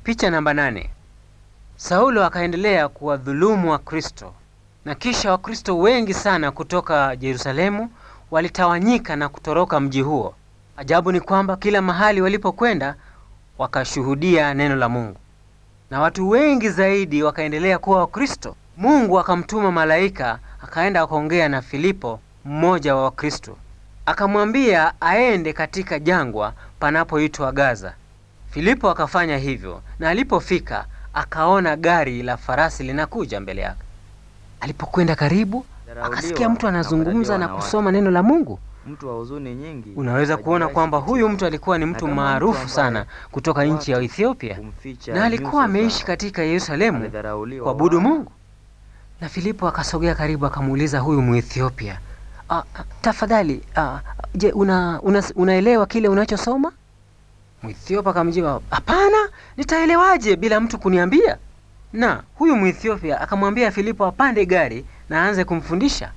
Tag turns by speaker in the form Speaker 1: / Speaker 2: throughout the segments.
Speaker 1: Picha namba nane. Saulo akaendelea kuwadhulumu Wakristo na kisha Wakristo wengi sana kutoka Yerusalemu walitawanyika na kutoroka mji huo. Ajabu ni kwamba kila mahali walipokwenda wakashuhudia neno la Mungu, na watu wengi zaidi wakaendelea kuwa Wakristo. Mungu akamtuma malaika akaenda akaongea na Filipo, mmoja wa Wakristo, akamwambia aende katika jangwa panapoitwa Gaza. Filipo akafanya hivyo, na alipofika akaona gari la farasi linakuja mbele yake. Alipokwenda karibu, akasikia mtu anazungumza na kusoma neno la Mungu.
Speaker 2: mtu wa huzuni nyingi.
Speaker 1: Unaweza kuona kwamba huyu mtu alikuwa ni mtu
Speaker 2: Na kama mtu
Speaker 1: maarufu
Speaker 2: ambaye
Speaker 1: sana kutoka nchi ya Ethiopia,
Speaker 2: kumficha
Speaker 1: na alikuwa
Speaker 2: nyuso
Speaker 1: ameishi
Speaker 2: zao.
Speaker 1: katika Yerusalemu
Speaker 2: Alidharauliwa
Speaker 1: kuabudu
Speaker 2: wao.
Speaker 1: Mungu. Na Filipo akasogea karibu akamuuliza huyu Muethiopia, "Ah, ah, tafadhali ah, je, una, una, unaelewa kile unachosoma? Muethiopia akamjibu, hapana, nitaelewaje bila mtu kuniambia? Na huyu Muethiopia akamwambia Filipo apande gari na aanze kumfundisha.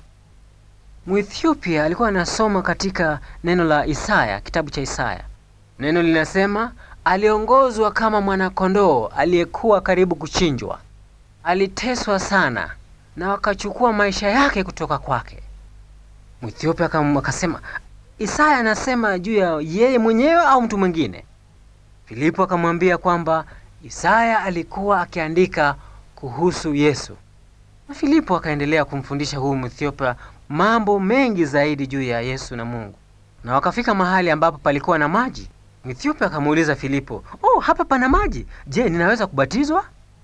Speaker 1: Muethiopia alikuwa anasoma katika neno la Isaya, kitabu cha Isaya. Neno linasema aliongozwa kama mwanakondoo aliyekuwa karibu kuchinjwa, aliteswa sana na wakachukua maisha yake kutoka kwake. Mwethiopia akam- akasema, Isaya anasema juu ya yeye mwenyewe au mtu mwingine? Filipo akamwambia kwamba Isaya alikuwa akiandika kuhusu Yesu. Na Filipo akaendelea kumfundisha huyu Mwethiopia mambo mengi zaidi juu ya Yesu na Mungu. Na wakafika mahali ambapo palikuwa na maji. Mwethiopia akamuuliza Filipo, "Oh, hapa pana maji. Je, ninaweza kubatizwa?"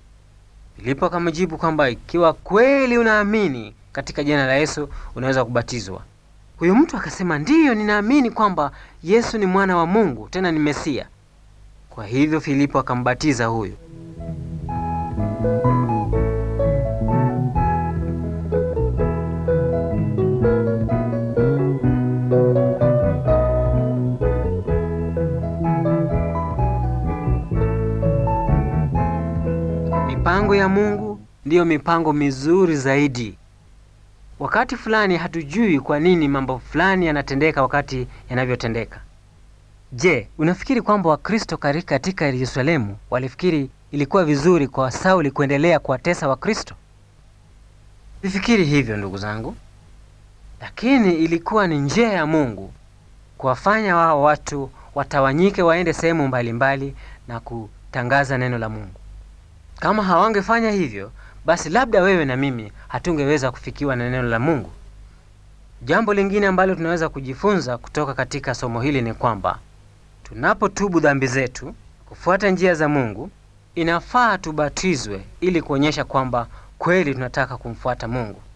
Speaker 1: Filipo akamjibu kwamba ikiwa kweli unaamini katika jina la Yesu unaweza kubatizwa. Huyu mtu akasema, "Ndiyo, ninaamini kwamba Yesu ni mwana wa Mungu, tena ni Mesia." Kwa hivyo Filipo akambatiza huyu. Mipango ya Mungu ndiyo mipango mizuri zaidi. Wakati fulani hatujui kwa nini mambo fulani yanatendeka wakati yanavyotendeka. Je, unafikiri kwamba Wakristo kari- katika Yerusalemu walifikiri ilikuwa vizuri kwa Sauli kuendelea kuwatesa Wakristo? Sifikiri hivyo ndugu zangu, lakini ilikuwa ni njia ya Mungu kuwafanya wao watu watawanyike waende sehemu mbalimbali na kutangaza neno la Mungu. Kama hawangefanya hivyo, basi labda wewe na mimi hatungeweza kufikiwa na neno la Mungu. Jambo lingine ambalo tunaweza kujifunza kutoka katika somo hili ni kwamba tunapotubu dhambi zetu, kufuata njia za Mungu, inafaa tubatizwe ili kuonyesha kwamba kweli tunataka kumfuata Mungu.